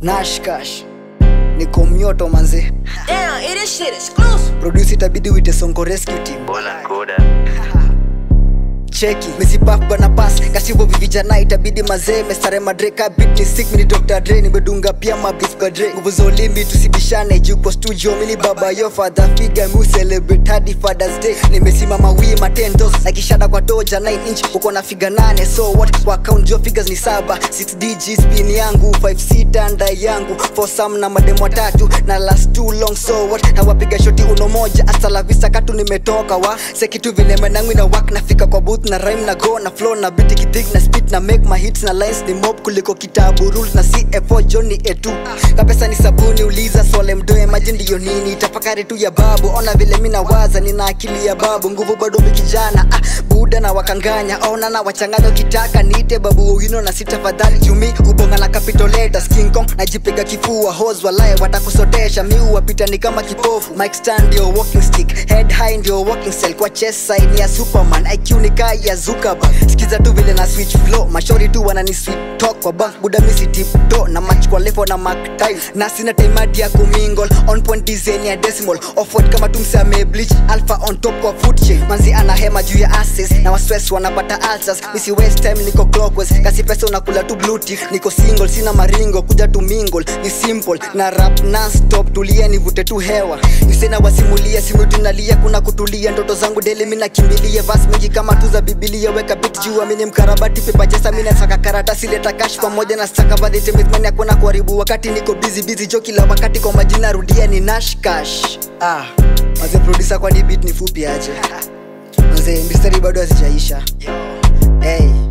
nashkash niko mnyoto manze Damn, it is shit exclusive. produce itabidi wite songo rescue team Bona koda cheki mesipaf bana pas kasivo vivijana itabidi mazee mestare madreka bit ni sick mini dr dre nimedunga pia mabif kadre nguvu za ulimi tusibishane juko studio mini baba yo father figure mu celebrate hadi fathers day nimesimama wima 10 dos na kishada kwa doja 9 inch uko na figa 8 so what kwa count jo figures ni saba 6 dg spin yangu 5 sita ndai yangu for some na mademo watatu na last too long so what na wapiga shoti uno moja hasta la vista katu nimetoka wa sekitu vile menangu na wak nafika kwa booth na rhyme na go na flow na beat kidig na spit na make my hits na lines ni mob kuliko kitabu rules na CFO Johnny etu kapesa ni sabuni uliza swale mdoe imagine ndiyo nini tafakari tu ya babu ona vile mina waza nina akili ya babu nguvu bado mikijana ah, buda na wakanganya ona na wachanganya ukitaka niite babu wino na sitafadhali jumi ubonga na capitoleta King Kong najipiga kifua hos walae watakusotesha miu wapita ni kama kipofu mic stand ndio walking stick head high ndio walking cell kwa chest side ya superman IQ ni kai ya Zuckerberg sikiza tu vile na switch flow mashori tu wanani sweet talk kwa bank buda misi tipto na match kwa level na mark time na sina time hadi ya kumingle on point design ya decimal off white kama tumse ame bleach alpha on top kwa food chain manzi ana hema juu ya asses na waswes wanapata ulcers misi waste time niko clockwise kasi pesa unakula tu blue tick niko single sina maringo kuja tu mingle ni simple na rap non stop tulia nivute tu hewa nisena wasimulia simu tunalia kuna kutulia ndoto zangu deli mimi nakimbilia vas mingi kama tu za bibilia weka bit juu amini mkarabati pepa chesa mimi nasaka karatasi leta cash pamoja na staka vadete mizmani hakuna kuharibu wakati niko busy busy jo kila wakati kwa majina rudia ni nash cash ah maze producer kwani beat ni fupi aje maze mistari bado hazijaisha hey